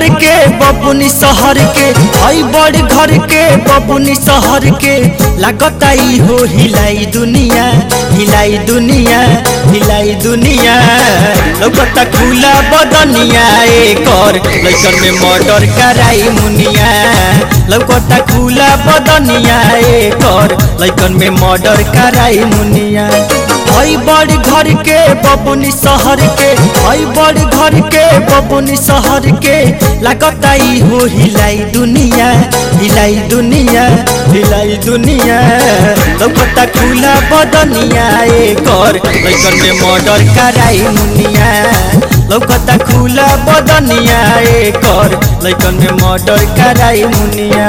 घर के बबुनी शहर के हई बड़ घर के बबुनी शहर के लागता ई हो हिलाई दुनिया हिलाई दुनिया हिलाई दुनिया लौकता खुला बदनिया एकर लइकन में मर्डर कराई मुनिया लौकता खुला बदनिया एकर लइकन में मर्डर कराई मुनिया हई बड़ घर के बबुनी शहर के हई बड़ घर के बबुनी शहर के लागता ई हो हिलाई दुनिया हिलाई दुनिया हिलाई दुनिया लौकता खुला बदनिया एकर लइकन में मर्डर कराई मुनिया लौकता खुला बदनिया एकर लइकन में मर्डर कराई मुनिया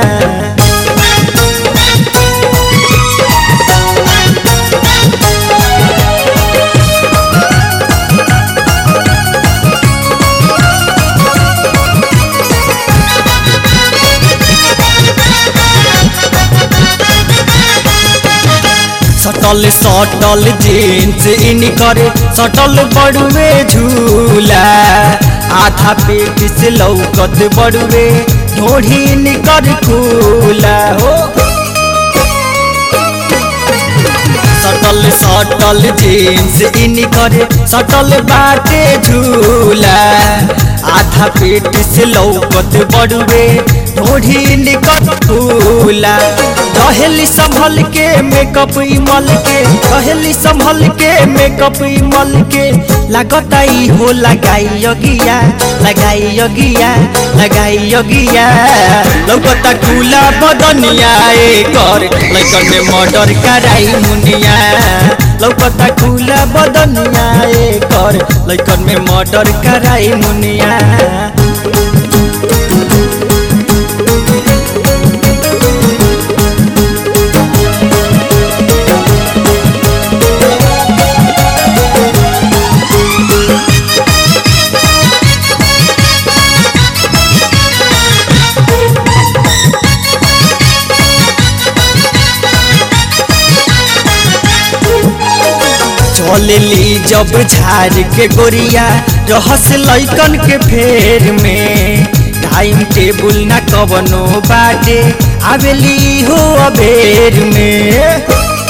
सटल सटल जींस इन करे सटल बड़ुए झूला आधा पेट से लौकत बड़ुए ढोढ़ी निकर खुला हो सटल सटल जींस इन करे सटल बाटे झूला आधा पेट से लौकत बड़ुए ढोढ़ी निकट फूला रहेली संभल के मेकअप इमल के रहेली संभल के मेकअप इमल के लागता ई हो लगाई योगिया लगाई योगिया लगाई योगिया लौकता खुला बदनिया एकर लइकन में मर्डर कराई मुनिया लौकता खुला बदनिया एकर लइकन में मर्डर कराई मुनिया चलेली जब झाड़ के गोरिया रहस लैकन के फेर में टाइम टेबुल न कवनो बाटे आवेली हो अबेर में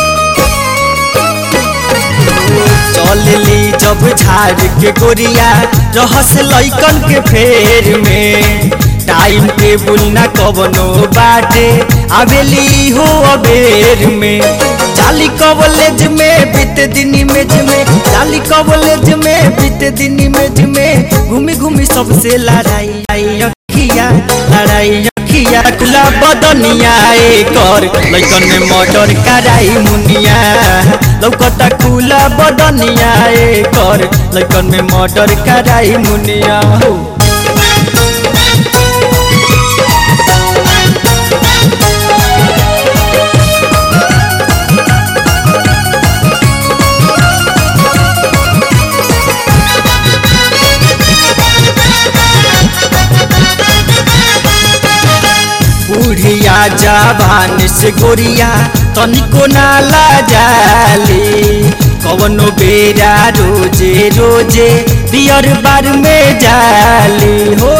चलेली जब झाड़ के गोरिया रहस लैकन के फेर में टाइम टेबुल न कवनो बाटे आवेली हो अबेर में जाली कॉलेज में बीते दिन इमेज में जाली कॉलेज में बीते दिन इमेज में घूमी घूमी सबसे लड़ाई अखिया लड़ाई अखिया खुला बदनिया एकर लइकन में मर्डर कराई मुनिया लौकता खुला बदनिया एकर लइकन में मर्डर कराई मुनिया हो बुढ़िया जवान से गोरिया तनिको नाला जाली कवनो बेरा रोजे रोजे बियर बार में जाली हो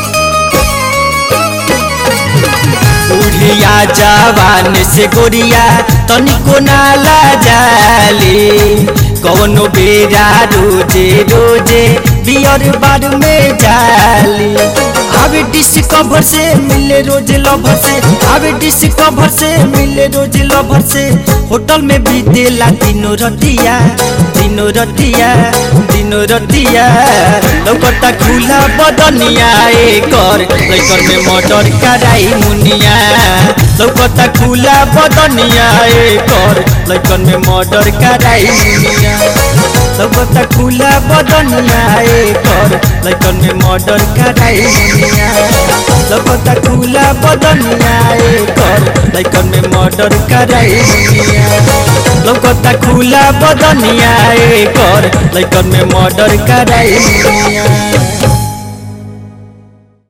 बुढ़िया जवान से गोरिया तनिको नाला जाली कवनो बेरा रोजे रोजे बियर बार में जाली आवे डिस्कवर से मिले रोज लवर से आवे डिस्कवर से मिले रोज लवर से होटल में भी देला दिनो रतिया दिनो रतिया दिनो रतिया लौकता खुला बदनिया एकर लइकन में मर्डर कराई मुनिया लौकता खुला बदनिया एकर लइकन में मर्डर कराई मुनिया लौकता खुला बदनिया एकर लइकन में मर्डर कराई मुनिया लौकता खुला बदनिया एकर लइकन में मर्डर कराई मुनिया लौकता खुला बदनिया एकर लइकन में मर्डर कराई मुनिया